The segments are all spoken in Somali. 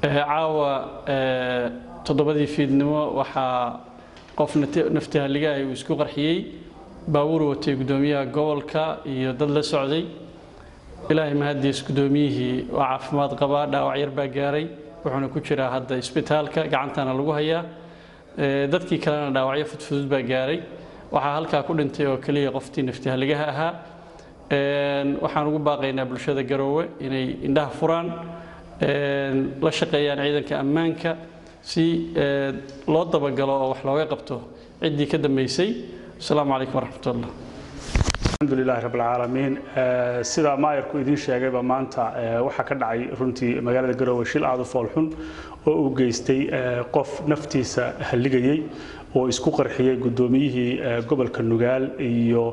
caawa toddobadii fiidnimo waxaa qof naftihaligaah uu isku qarxiyey baabuur watay guddoomiyaha gobolka iyo dad la socday ilaahay mahadiis guddoomiyihii waa caafimaad qabaa dhaawac yar baa gaaray wuxuuna ku jiraa hadda isbitaalka gacantana lagu hayaa dadkii kalena dhaawacyo fudfudud baa gaaray waxaa halkaa ku dhintay oo keliya qoftii naftihaligaha ahaa waxaan ugu baaqaynaa bulshada garoowe inay indhaha furaan la shaqeeyaan ciidanka ammaanka si loo dabagalo oo wax looga qabto ciddii ka dambeysay asalaamu calaykum waraxmatullah الحمد لله رب العالمين sida maayarku idin sheegayba maanta waxaa ka dhacay runtii magaalada garoowe shil aad u foolxun oo uu geystay qof naftiisa halligayey oo isku qarxiyey guddoomiyihii gobolka nugaal iyo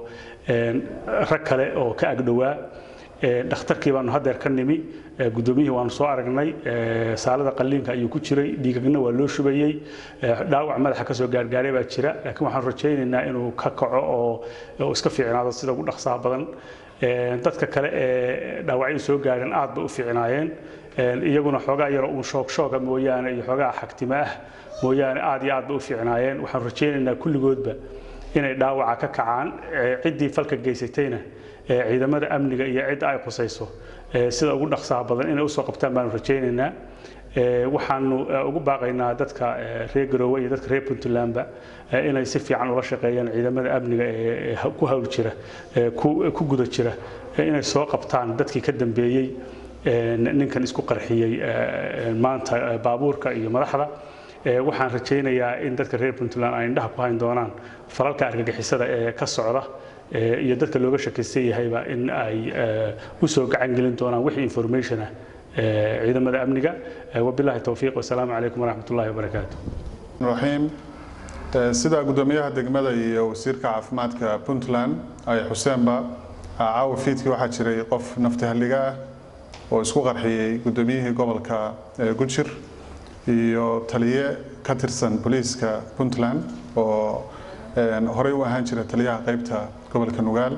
rag kale oo ka agdhowaa dhakhtarkii baanu haddeer ka nimi guddoomiyihii waanu soo aragnay saalada qalliinka ayuu ku jiray dhiigagna waa loo shubayey dhaawac madaxa kasoo gaargaaray baa jira laakiin waxaan rajaynaynaa inuu ka kaco oo iska fiicnaado sida ugu dhaqsaha badan dadka kale ee dhaawacyadu soo gaareen aad bay u fiicnaayeen iyaguna xoogaa yaro uun shoog shooga mooyaane iyo xoogaa xagtimo ah mooyaane aad iyo aad bay u fiicnaayeen waxaan rajaynaynaa kulligoodba inay dhaawaca ka kacaan ciddii falka geysatayna ciidamada amniga iyo cidda ay khusayso sida ugu dhaqsaha badan inay usoo qabtaan baanu rajaynaynaa waxaanu ugu baaqaynaa dadka reer garoowe iyo dadka reer puntlandba inay si fiican ula shaqeeyaan ciidamada amniga ee ku hawl jira ku guda jira inay soo qabtaan dadkii ka dambeeyey ninkan isku qarxiyey maanta baabuurka iyo madaxda waxaan rajaynayaa in dadka reer puntland ay indhaha ku hayn doonaan falalka argagixisada ee ka socda iyo dadka looga shakaysan yahayba in ay u soo gacan gelin doonaan wixii information ah ciidamada amniga wabillahi towfiiq wasalaamu calaykum waraxmat ullahi wabarakaatu raxiim sida guddoomiyaha degmada iyo wasiirka caafimaadka puntland ay xuseenba caawa fiidkii waxaa jiray qof naftihalliga ah oo isku qarxiyey guddoomiyihii gobolka gujir iyo taliye ka tirsan booliiska puntland oo horey u ahaan jira taliyaha qaybta gobolka nugaal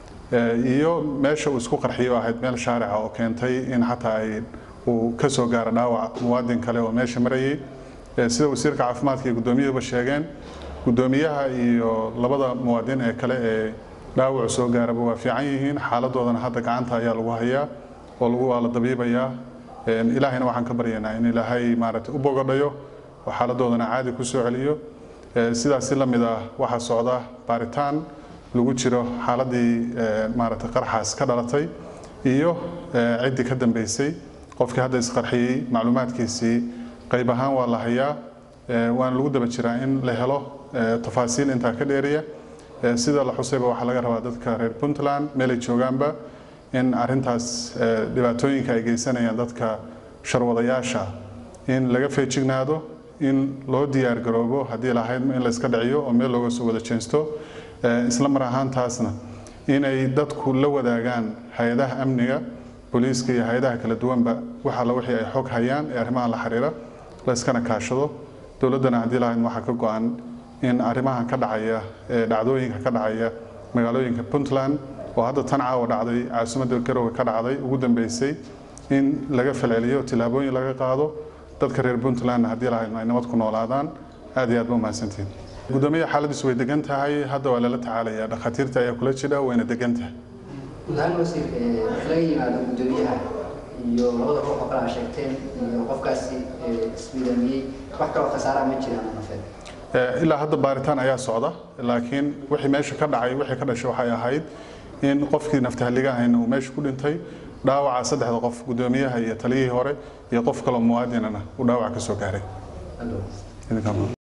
iyo meesha uu isku qarxiyay oo ahayd meel shaarica oo keentay in xataa ay uu ka soo gaaro dhaawac muwaadin kale oo meesha marayay sida wasiirka caafimaadka iyo guddoomiyuhuba sheegeen guddoomiyaha iyo labada muwaadin ee kale ee dhaawacu soo gaaraba waa fiican yihiin xaaladoodana hadda gacanta ayaa lagu hayaa oo lagu waa la dabiibayaa ilaahayna waxaan ka baryaynaa in ilaahay maaragtay u bogodhayo oo xaaladoodana caadi ku soo celiyo sidaasi la mid ah waxaa socda baaritaan lagu jiro xaaladii maaragtay qarxaas ka dhalatay iyo ciddii ka dambeysay qofkii hadda isqarxiyey macluumaadkiisii qayb ahaan waa la hayaa waana lagu daba jiraa in la helo tafaasiil intaa ka dheeriya sida la xusayba waxaa laga rabaa dadka reer puntland meelay joogaanba in arintaas dhibaatooyinka ay geysanayaan dadka sharwadayaasha in laga feejignaado in loo diyaar garoobo haddii lahayd in la iska dhiciyo oo meel looga soo wada jeensto isla mar ahaantaasna inay dadku la wadaagaan hay-adaha amniga booliiska iyo hay-adaha kala duwanba wax alla wixii ay xog hayaan ee arrimaha la xiriira la iskana kaashado dowladdana haddii lahayd waxaa ka go-an in arrimahan ka dhacaya ee dhacdooyinka ka dhacaya magaalooyinka puntland oo hadda tan caawa dhacday caasimadda garowe ka dhacday ugu dambeysay in laga falceliyo tillaabooyin laga qaado dadka reer puntlandna haddii lahayd ay nabad ku noolaadaan aad iyo aad ba umahadsantihin guddoomiyaha xaaladiisu way degan tahay hadda waa lala tacaalaya dhakhaatiirta ayaa kula jira wayna degan tahay guud ahaan wasiir marka laga yimaado guddoomiyaha iyo labada ruux oo kale aa sheegteen iyo qofkaasi ismidaamiyey wax kaloo khasaaraha ma jiraan nafeed ilaa hadda baaritaan ayaa socda laakiin wixii meesha ka dhacay wixii ka dhashay waxay ahayd in qofkii naftahalligahayna uu meesha ku dhintay dhaawaca saddexda qof guddoomiyaha iyo taliyihii hore iyo qof kaloo muwaadinana uu dhaawac ka soo gaaray